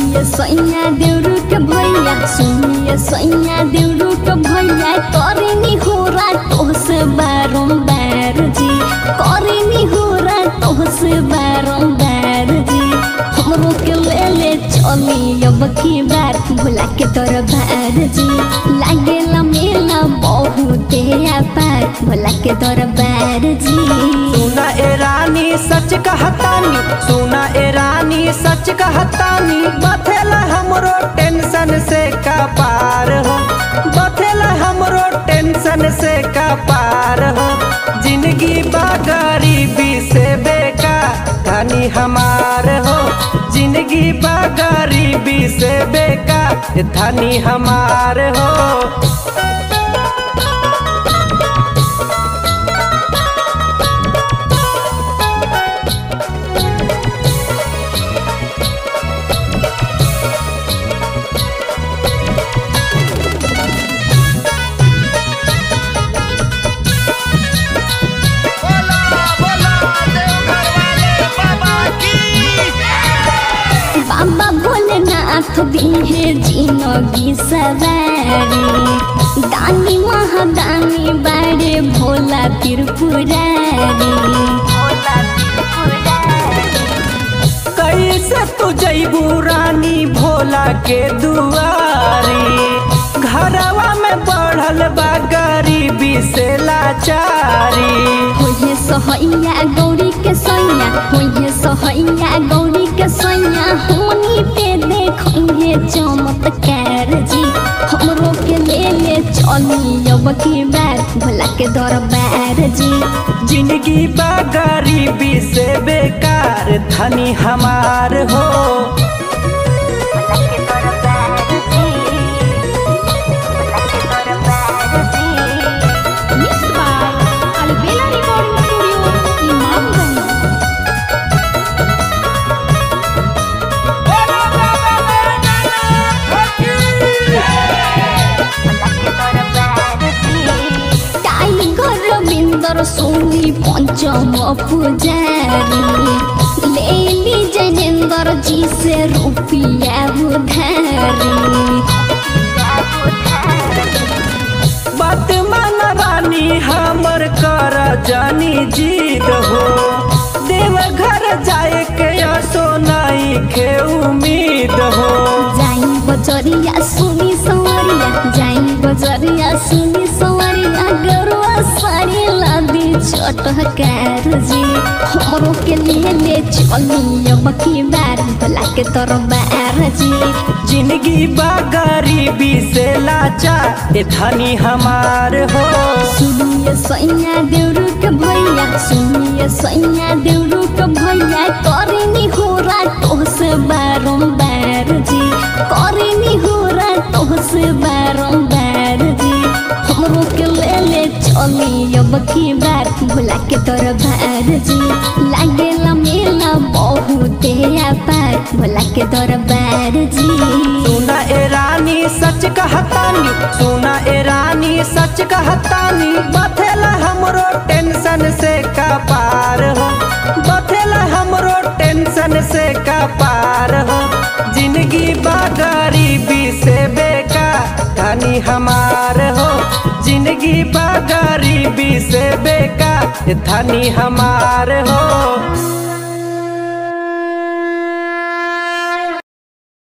सुनिए सैया देउरू के भैया सुनिए सैया देउरू के भैया करेनी हो रातों से बारंबार जी करेनी हो रातों से बारंबार जी हमरो के ले ले चली अब की बार भुला के तोर भार जी लागेला मेला बहुते पार भुला के तोर बार जी सुना ए रानी सच कहतानी सुना ए रानी सच कहतानी बथेला हमरो टेंशन से का पार हो बथेला हमरो टेंशन से का पार हो जिंदगी बा गरीबी से बेका कहानी हमार हो जिंदगी बा गरीबी से बेका धनी हमार हो बोला बोला देवघर वाले बाबा की बाबा भोलेनाथ दिहे जिनगी सवारी दानी महादानी बारे भोला त्रिपुरारी कैसे तू जैबू रानी भोला के दुआरी घरवा में बढ़ल बा गरीबी से लाचारी होइहे सहैया गौरी के सैया होइहे सहैया गौरी के सैया होनी पे देखिए चमत्कार जी हमरो के ले ले चली अब की बार भोला के दरबार जी जिंदगी बा गरीबी से बेकार धनी हमार हो Mixed by Albela Recording Studio, Imamganj. बोला बाबा भोलेनाथ की टाइगर रविंदर सोनी पंचम पुजारी लेली जयेंद्र जी से रुपया उधारी बात मान रानी हमर कर जानी जीत हो देवघर जाए के सोनाई के उम्मीद हो जाई बजरिया सुनी सवरिया जाई बजरिया सुनी सवरिया गरुआ साड़ी लादी चटकार जी हमरो के लिए ले चली अब की बार भला के तोर बार जी जिंदगी बा गरीबी से लाचा ए धनी हमार हो सुनिए सैया देउरू के भैया सुनिए सैया देउरू के भैया करेनी हो रातों से बारंबार जी करेनी हो रातों से बारंबार जी हमरो के ले ले चली अब की बार भुला के तोर भार जी लागेला मेला बहुते पार भुला के तोर बार जी सुना ए रानी सच कहतानी सुना ए रानी सच कहतानी बथेला हमरो टेंशन से का पार हो बथेला हमरो टेंशन से का पार हो जिंदगी बा गरीबी से बेका धनी हमार हो जिंदगी बा गरीबी से बेका धनी हमार हो